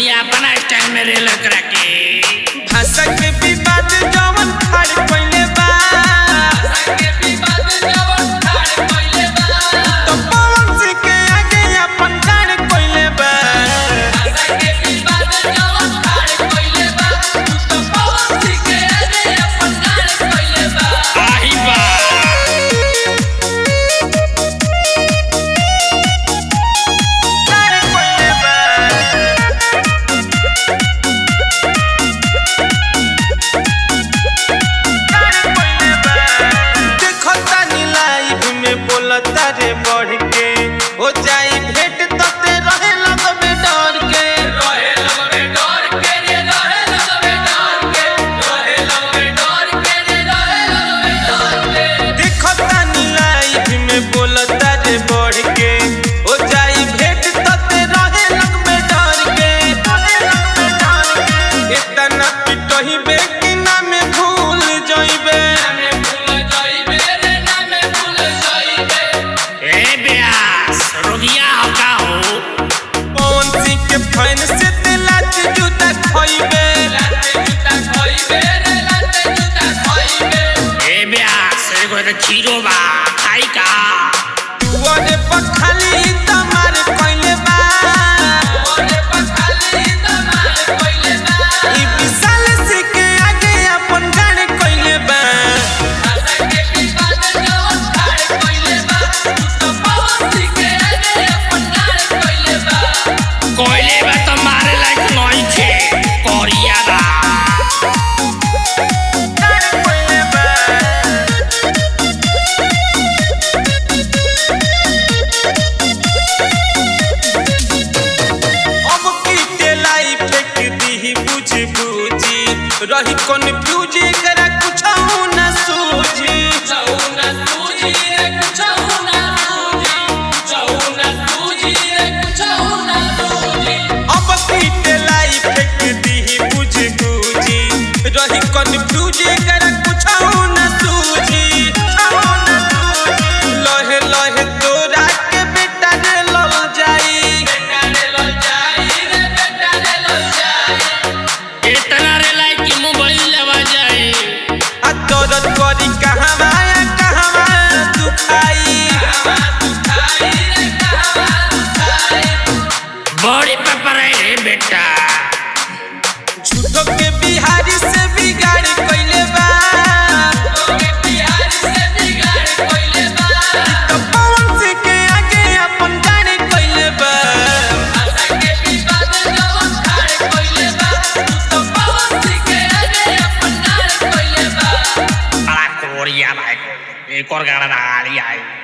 अपना स्टाइल में रेल करा के भाषा के विवाद जवन खड़ कइले बा तो पवन सिंह के आगे अपन गाड़ कइले बा आही बा गाड़ कइले बा गाड़ कइले बा देखो तानी लाइव में बोलता रे बढ़ के हो जाई भेंट तते रहे लगबे डर के देखो तानी लाइव में बोलता रे बढ़ के हो जाई भेंट तते रहे लगबे डर के रहे लगबे डर के इतना पिटही बे कि ना में भूल जइबे ए ब्यास रोगिया हो का हो पवन सिंह के फैन से दिलात जूता खइबे ए ब्यास एगो तो खीरो बा खाई का दुआरे पर खाली तमार कइले बा ई विशाल सिंह के आगे अपन गाड़ कइले बा कोयले बा तो मारे लायक नहीं छे कोरिया बा गाड़ कइले बा अब की लाई फेंक दी बुझ बुझी रही कन्फ्यूज करा कुछ न सूझी अब की लाई फेंक दी बुझ बुझी रही कन्फ्यूज करा कुछ न सूझी लहे लहे तोरा के बेटा रे लल जाई इतना रे लायक कि मोबाइल लेवा जाए आ दर्द करी कहवा कहवा दुखाई बड़ी पेपर है रे बेटा झूठो के बिहारी से बिगाड़ कइले बा तो पवन सिंह के आगे अपन गाड़ी कइले बा बड़ा कोरिया भाई एक और गाना डाली आई